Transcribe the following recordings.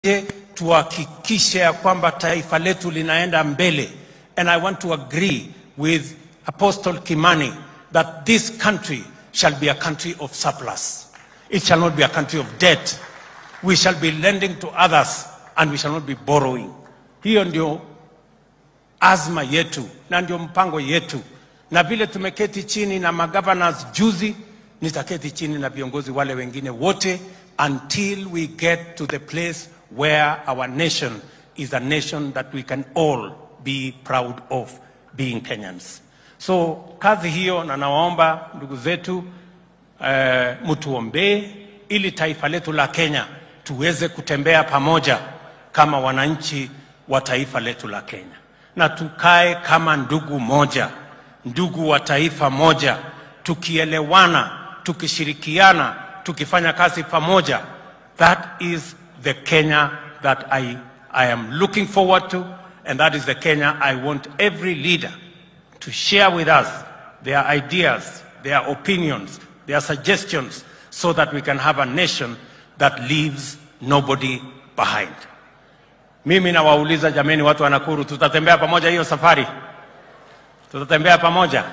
Je, tuhakikishe ya kwamba taifa letu linaenda mbele and I want to agree with Apostle Kimani that this country shall be a country of surplus. It shall not be a country of debt. We shall be lending to others and we shall not be borrowing. Hiyo ndio azma yetu na ndio mpango yetu, na vile tumeketi chini na magovernors juzi, nitaketi chini na viongozi wale wengine wote until we get to the place where our nation is a nation that we can all be proud of being Kenyans. So kazi hiyo, na nawaomba ndugu zetu eh, mtuombee ili taifa letu la Kenya tuweze kutembea pamoja kama wananchi wa taifa letu la Kenya, na tukae kama ndugu moja, ndugu wa taifa moja, tukielewana, tukishirikiana, tukifanya kazi pamoja. That is the Kenya that I, I am looking forward to, and that is the Kenya I want every leader to share with us their ideas, their opinions, their suggestions, so that we can have a nation that leaves nobody behind. Mimi nawauliza jameni, watu wa Nakuru, tutatembea pamoja hiyo safari? Tutatembea pamoja?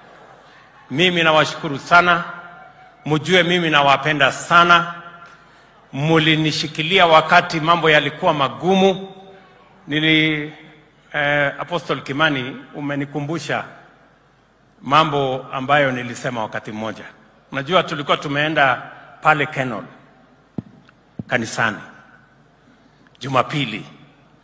Mimi nawashukuru sana, mjue mimi nawapenda sana. Mulinishikilia wakati mambo yalikuwa magumu. Nili eh, Apostle Kimani, umenikumbusha mambo ambayo nilisema wakati mmoja. Unajua tulikuwa tumeenda pale Kenol kanisani Jumapili,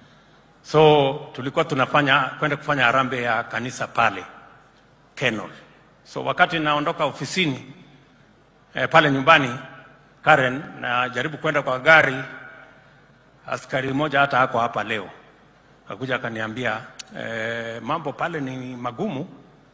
so tulikuwa tunafanya kwenda kufanya harambee ya kanisa pale Kenol. So wakati naondoka ofisini eh, pale nyumbani Karen, najaribu kwenda kwa gari, askari mmoja hata hako hapa leo akakuja akaniambia eh, mambo pale ni magumu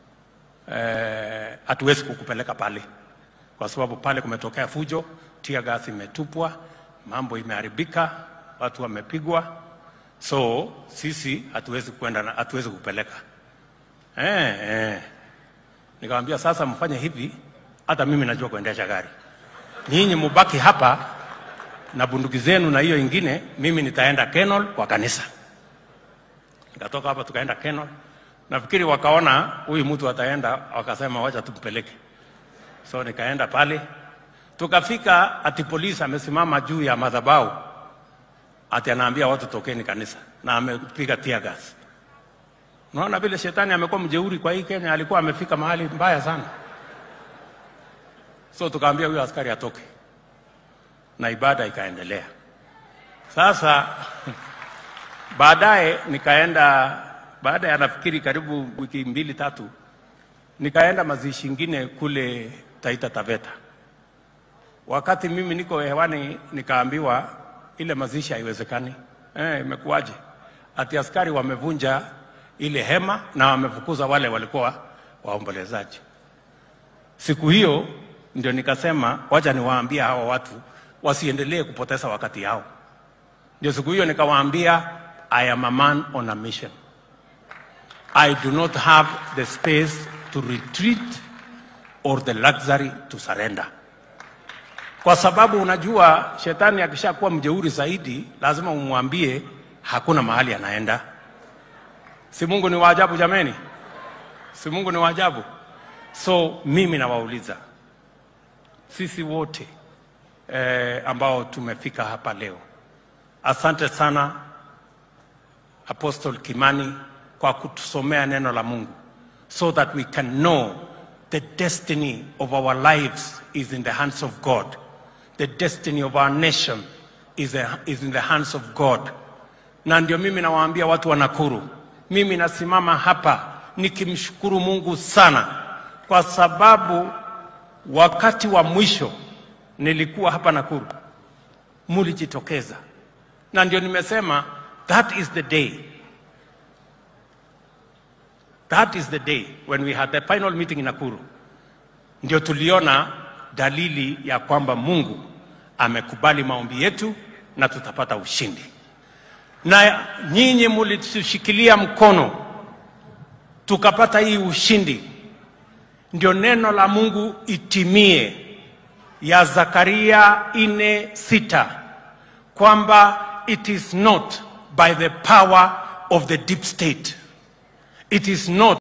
eh, hatuwezi kukupeleka pale kwa sababu pale kumetokea fujo, tia gas imetupwa, mambo imeharibika, watu wamepigwa, so sisi hatuwezi kwenda, na- hatuwezi kupeleka eh, eh. Nikamwambia sasa, mfanye hivi, hata mimi najua kuendesha gari, nyinyi mubaki hapa na bunduki zenu na hiyo ingine, mimi nitaenda Kenol kwa kanisa. Nikatoka hapa tukaenda Kenol, nafikiri wakaona huyu mtu ataenda, wakasema wacha tumpeleke. So nikaenda pale, tukafika, ati polisi amesimama juu ya madhabahu, ati anaambia watu tokeni kanisa, na amepiga tear gas. Unaona vile shetani amekuwa mjeuri kwa hii Kenya, alikuwa amefika mahali mbaya sana. So tukaambia huyo askari atoke, na ibada ikaendelea. Sasa baadaye nikaenda, baada ya nafikiri karibu wiki mbili tatu, nikaenda mazishi ingine kule Taita Taveta. Wakati mimi niko hewani, nikaambiwa ile mazishi haiwezekani. Eh, imekuwaje? Ati askari wamevunja ile hema na wamefukuza wale walikuwa waombolezaji. Siku hiyo ndio nikasema wacha niwaambie hawa watu wasiendelee kupoteza wakati yao. Ndio siku hiyo nikawaambia, I am a man on a mission. I do not have the space to retreat or the luxury to surrender. Kwa sababu unajua shetani akishakuwa mjeuri zaidi, lazima umwambie hakuna mahali anaenda. Si Mungu ni waajabu jameni? Si Mungu ni waajabu? So mimi nawauliza sisi wote eh, ambao tumefika hapa leo, asante sana Apostle Kimani kwa kutusomea neno la Mungu so that we can know the destiny of our lives is in the hands of God. The destiny of our nation is, a, is in the hands of God. Na ndio mimi nawaambia watu wa Nakuru, mimi nasimama hapa nikimshukuru Mungu sana kwa sababu wakati wa mwisho nilikuwa hapa Nakuru, mulijitokeza, na ndio nimesema that is the day That is the day when we had the final meeting in Nakuru. Ndio tuliona dalili ya kwamba Mungu amekubali maombi yetu na tutapata ushindi. Na nyinyi mulitushikilia mkono tukapata hii ushindi. Ndio neno la Mungu itimie ya Zakaria ine sita kwamba it is not by the power of the deep state. It is not